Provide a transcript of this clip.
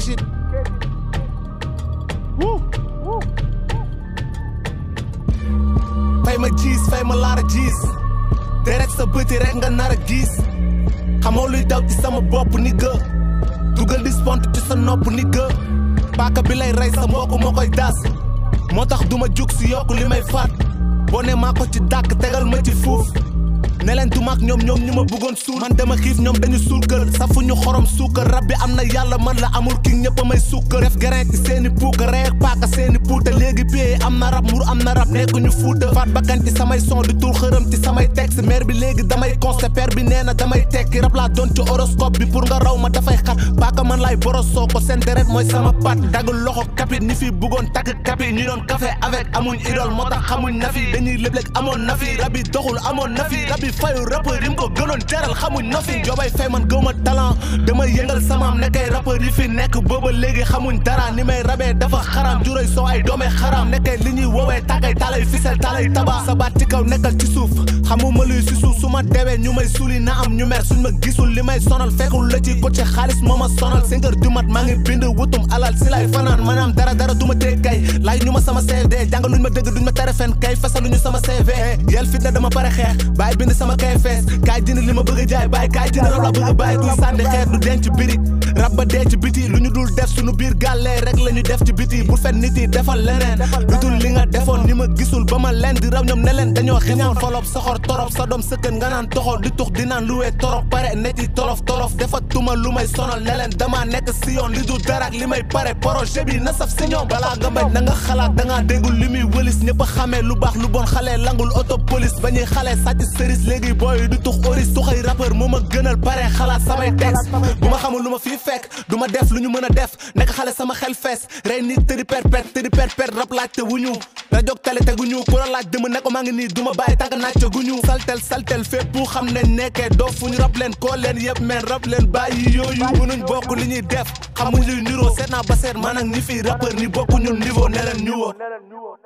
shit fay ma jiis fay ma laara jiis deret sa bëti rek nga nar a gis xamoo luy daw ci sama bopp ni gë dugal di spont ci sa nopp ni gë paaka bi lay rey sa mbokk moo koy das moo tax duma jug si yokk li may faat boo ne maa ko ci dàkk tegal ma ci fuuf ne leen du mag ñoom ñoom ñu ma bëggoon suul man dama xiif ñoom dañu suul kër safuñu xorom suukar rab bi am na yàlla man la amul ki ñëpp a may suukar def grain ci seeni puuka reer paaka seeni puuta léegi biyee am na rab mur am na rab nekkuñu fuuta faat bakkan ci samay son di tuur xërëm ci samay texte maire bi léegi damay consté père bi nee na damay tekki rab laa doon ci horoscope bi pour nga raw ma dafay xat paaka man lay borosoo ko seen deret mooy sama pat dagul loxo kapit ñi fi bëggoon takk kapit ñi doon café avec amuñ idole moo tax xamuñ na fi dañuy léeg-léeg amoon na fi rab yi doxul amoon na fi rab yi fayu rappeur yi mu ko gënoon jaral xamuñ na fi joobay fay man gëwma talent damay yëngal samaam nekkay rappeur yi fi nekk booba léegi xamuñ dara ni may rabee dafa xaram juróy soo ay doomee xaram nekkay li ñuy woowee tàggay talay fisel talay taba sa baat ci kaw nekkal ci suuf xamuma luy si suuf su ma dewee ñu may suli na am ñu mer suñ ma gisul li may sonal fekkul la ci côté xaalis moo ma sonal cinq heures du mat maa ngi bind wutum alal si lay fanaan maanaam dara dara du ma teg kay laaj ñu ma sama CV jàngaluñ ma dëgg duñ ma tere fen kay fasaluñu sama CV yel fit na dama pare xeex bàyyi bind sama kay fees kaay jënd li ma bëgg a jaay bàyyi kaay jënd rab la bëgg a bàyyi kuy sànni xeer du denc birig rab ba dee ci biti lu ñu dul def suñu biir gàllee rek la ñu def ci biti bu fen nit yi defal leneen lu dul li nga defoon ni ma gisul ba ma leen di raw ñoom ne leen dañoo xiñaan folob soxor torop sa doom sëkkën nga naan toxol di tux di naan lu wee torop pare ne ci tolof tolof dafa tuma lu may sonal ne leen dama nekk si yoon li du dara ak li may pare projet bi na saf si ñoom balaa nga bañ na nga xalaat da ngaa déggul li muy wëlis ñëpp a xamee lu baax lu bon xale langul auto police ba ñuy xale sàcc sëris léegi booy du tux oris tuxay rappeur moo ma gënal pare xalaat samay texte bu ma xamul lu ma fii fekk du ma def lu ñu mën a def nekk xale sama xel fees rey nit tëdi perpète tëdi perpète rap laaj te wuñu rajoog tele te guñu ku la laaj dëma ne ko maa ngi nii du ma bàyyi tànk naaj te guñu saltel saltel fépp xam ne nekkee doo fuñu rab leen koo leen yëpp men rab leen bàyyi yooyu mënuñ bokk li ñuy def xamuñ luy niroo seet naa ba seet man ak ñi fii rappeur ni bokku ñun niveau ne leen ñu woo